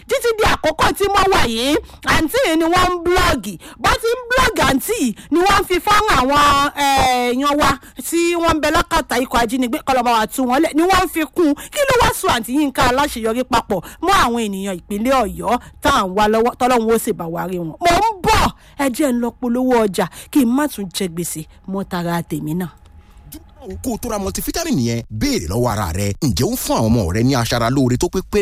títí di àkókò tí mo wà yìí àǹtí yìí ni wọ́n ń blọ́ọ̀gì bó ti ń blọ́ọ̀gì àǹtí yìí ni wọ́n fi fáwọn àwọn èèyàn wa tí wọ́n ń bẹ lákàtà ikọ̀ ajínigbé kọlọ́mọ wa tú wọn lẹ̀ ni wọ́n ń fi kún un kí ló wá sùn àǹtí Yínká aláṣeyọrí papọ̀ mọ́ àwọn ènìyàn ìpínlẹ̀ Ọ̀yọ́ tá à ń wá lọ́wọ́ tọ́lọ́run ó sì bá wa rí wọn. mo ń bọ̀ ẹ jẹ́ ń lọ polówó ọjà kí n má tún jẹ gbèsè mọ́ tara tèmi náà kó o tó ra multivitamin yẹn béèrè lọ́wọ́ ara rẹ ǹjẹ́ ó ń fún àwọn ọmọ rẹ ní aṣara lóore tó pé pé